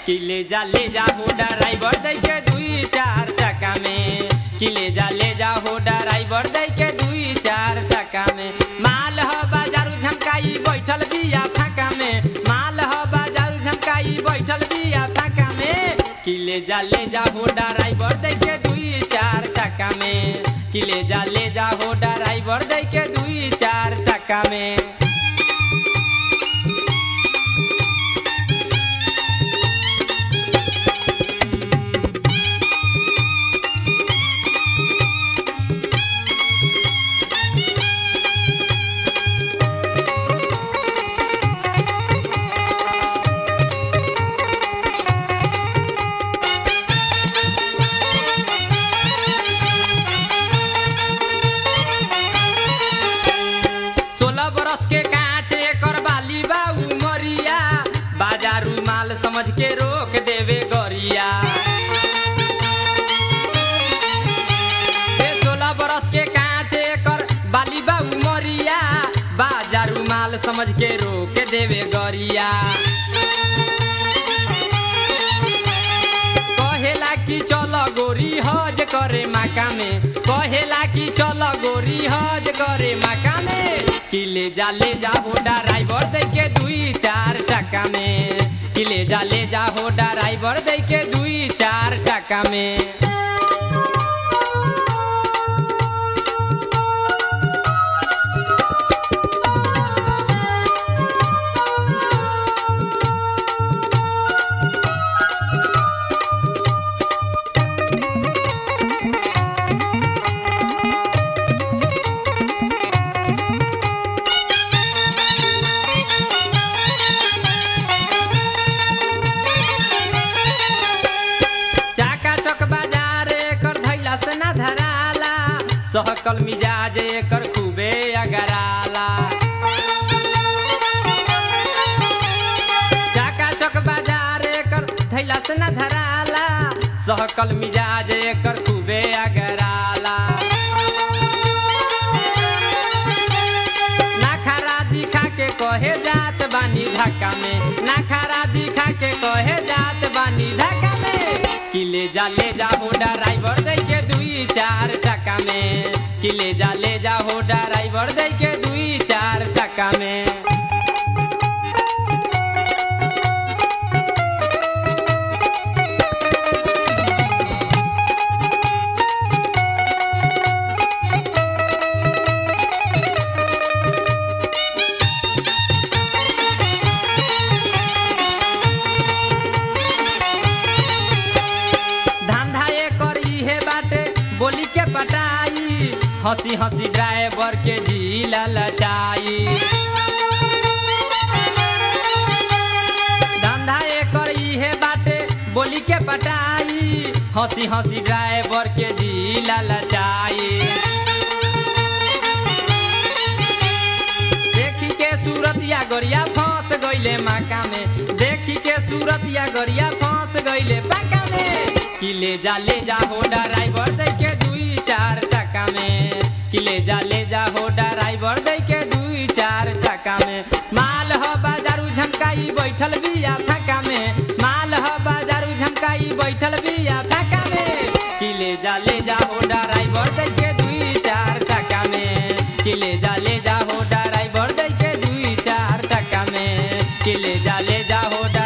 कि ले जा ले जा हो ड्राइवर दे के दुई चार टका में कि ले जा ले जा हो ड्राइवर दे के दुई चार टका में माल ह बाजारू झमकाई बैठल बिया फाका में माल ह बाजारू झमकाई बैठल बिया फाका में कि ले जा ले जा हो ड्राइवर दे के दुई चार टका में कि ले जा ले जा हो ड्राइवर दे के दुई चार टका में सोलह बरस के कांच एकर बाली बा उमरिया बाजारू माल समझ के रोक देवे गरिया ए सोलह बरस के कांच एकर बाली बा उमरिया बाजारू माल समझ के रोक देवे गरिया कहेला कि चल गोरी हज करे माका में कहेला कि चल गोरी हज करे माका में कि ले जा ले जा हो ड्राइवर दे के दुई चार टका में कि ले जा ले जा हो ड्राइवर दे के दुई चार टका में चाका चक बाजार एकर धैला से ना धराला सहकल मिजाज एकर खूबे अगराला चाका चक बाजार एकर धैला से ना धराला सहकल मिजाज एकर खूबे अगराला नाखरा दिखा के कहे जात बानी धक्का में नाखरा दिखा के कहे जात बानी धक्का में कि ले जा ले जा हो ड्राइवर दे के दुई चार टका में कि ले जा ले जा हो ड्राइवर दे के दुई चार टका में धंधा एकर इहे बाटे बोली के पटाई हंसी हंसी ड्राइवर के जिला लचाई धंधा एकर इहे बाटे बोली के पटाई हंसी हंसी ड्राइवर के जिला लचाई देखी के सूरत या गरिया फंस गईले माका में देखी के सूरत या गरिया फंस गईले पाका में कि ले जा ले जा हो ड्राइवर दे के दुई चार टका में कि ले जा ले जा हो ड्राइवर दे के दुई चार टका में माल ह बाजारू झमकाई बैठल बिया फाका में माल ह बाजारू झमकाई बैठल बिया फाका में कि ले जा ले जा हो ड्राइवर दे के दुई चार टका में कि ले जा ले जा हो ड्राइवर दे के दुई चार टका में कि ले जा ले जा हो